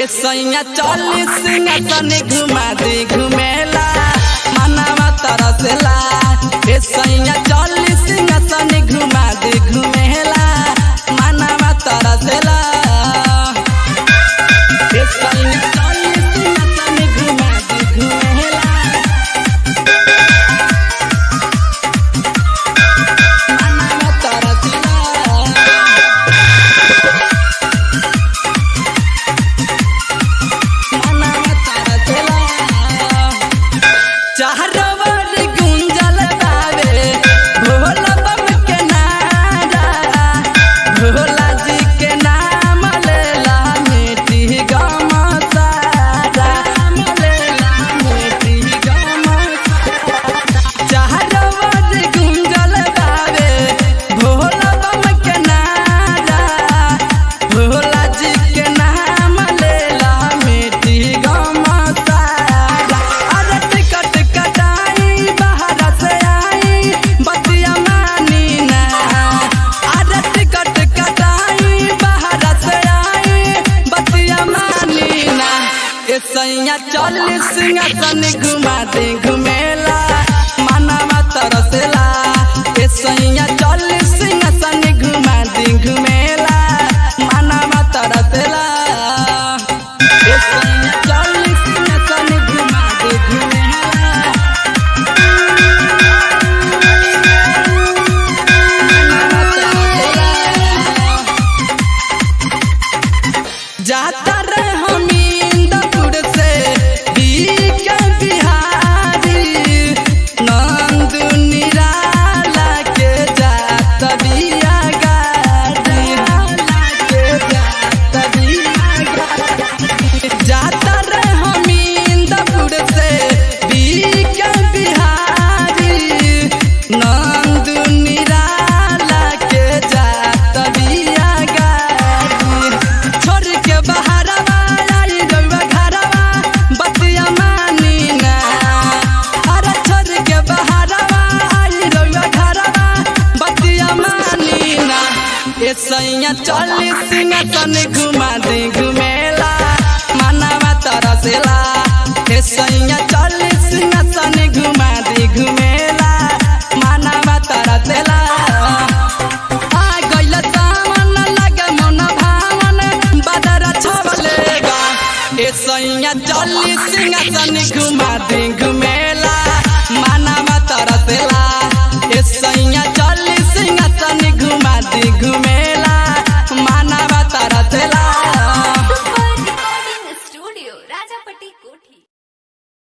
ए सैया चालीस सिंहासन घुमा दे घुमेला मनवा तरसला ए सैया चालीस सिंहासन घुमा दे घुमेला मनवा तरसला ए सैया चालीस सिंहासन घुमा दे घुमेला मनवा तरसला चारवर गुंजल बावे भोला बम के नारा भोला जी के नाम लेला मिट्टी गम सारा लेला मिट्टी गम चारवर गुंजल बावे भोला बम के नारा भोला जी के नाम लेला मिट्टी गम सारा अरे टिकट कटाई बाहर से आई बतिया मानी ना अरे टिकट कटाई बाहर से आई बतिया मानी ना ए सैया चालीस सिंहासन घुमा दे घुमेला मनवा तरसला ए सैया चालीस सिंहासन घुमा दे घुमेला मनवा तरसला ए सैया चालीस सिंहासन घुमा दे घुमेला जाता रे हमींदपुर से बीक बिहारी नंद निराला के जात बिया गाड़ी के जात बिया गाड़ी जाता रे हमींदपुर से बीक बिहारी नंद निराला के जात बिया गाड़ी छोड़ के बहारवा आई रउआ घरवा बतिया मानी ना अरे छोड़ के बहारवा आई रउआ घरवा बतिया मानी ना ए सैया चालीस सिंहासन घुमा दे घुमेला मनवा तरसेला ए सैया चालीस सिंहासन घुमा दे घुमेला मनवा तरसेला आ गइल सावन लगे मन भावन बदरा छवलेगा ए सैया चालीस सिंहासन घुमा दे घुमेला मनवा तरसेला ए सैया चालीस सिंहासन घुमा दे घुमे